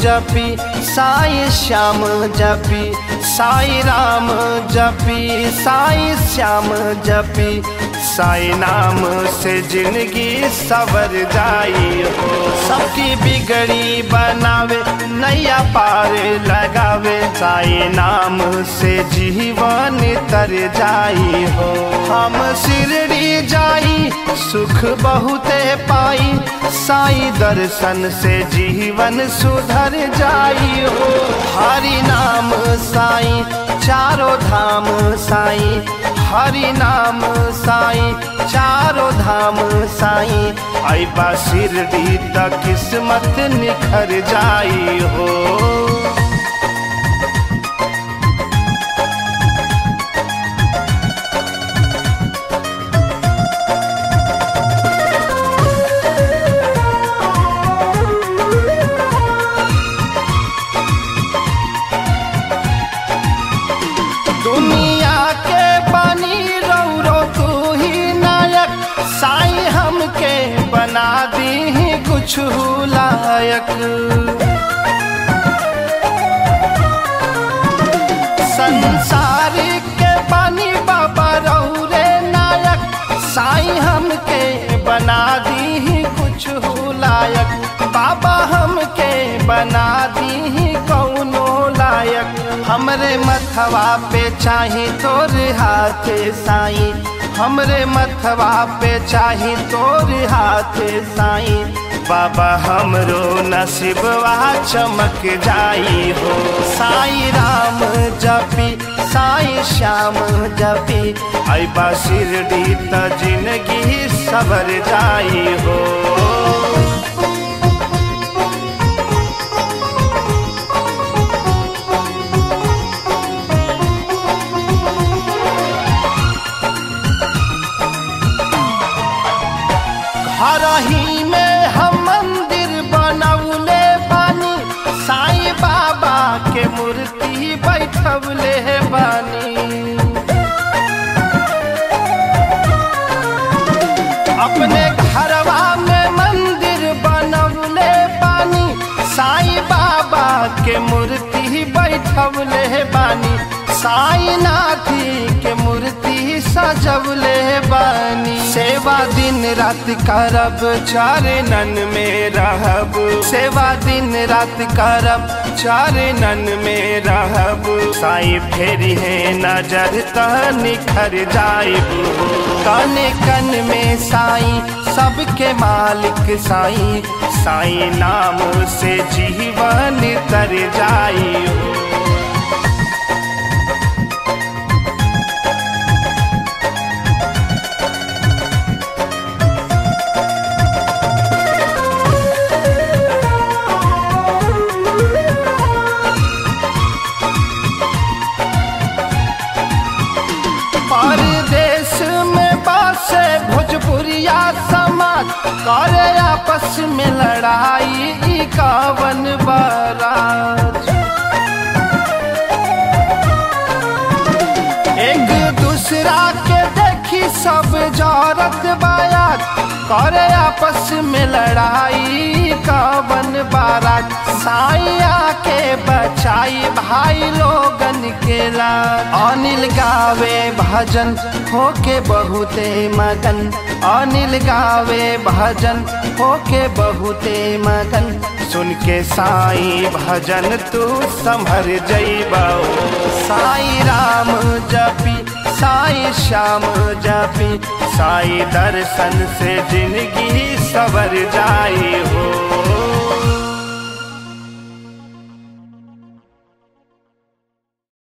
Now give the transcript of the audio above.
जपी साई श्याम जपी साई राम जपी साई श्याम जपी साई नाम से जिंदगी सवर जाई हो सबकी बिगड़ी बनावे नैया पार लगावे साई नाम से जीवन तर जाई हो हम शिरडी जाई सुख बहुते पाई साई दर्शन से जीवन सुधर जाई हो हरि नाम साई चारों धाम साई हरि नाम साई चारों धाम साई ऐबा शिरडी तक किस्मत निखर जाई हो दुनिया के बनी रौरो तू ही नायक साई हमके बना दी कुछ लायक संसार के बनी बाबा रौरे नायक साई हमके बना दी कुछ लायक बाबा हमके बना दी कौनो लायक हमरे मथवा पे चाही तोर हाथ साई हमरे मथवा पे चाही तोर हाथ साई बाबा हमरो नसीबवा चमक जाई हो साई राम जपी साई श्याम जपी ऐबा शिरडी त जिंदगी सबर जाई हो घर ही में हम मंदिर बनौले बानी साईं बाबा के मूर्ति बैठवले बानी अपने घरवा में मंदिर बनौले बानी साईं बाबा के मूर्ति बैठवले बानी साईं नाथी के मूर्ति सजवले बानी सेवा दिन रात करब चरणन में रहब सेवा दिन रात करब चरणन में रहब साई फेरी है नजर त निखर जाइब कन कन में साई सबके मालिक साई साई नाम से जीवन तर जाई हो परदेश में बसे भोजपुरिया समाज करे आपस में लड़ाई ई कावन बाराज एक दूसरा के देखी सब जौरत बायात करे आपस में लड़ाई कावन बारात साइया के बचाई भाई लोगन के लाल अनिल गावे भजन होके बहुते मगन अनिल गावे भजन होके बहुते मगन सुन के साई भजन तू संभर जइबा साई राम जपी साई श्याम जपी साई दर्शन से जिंदगी सवर जाई हो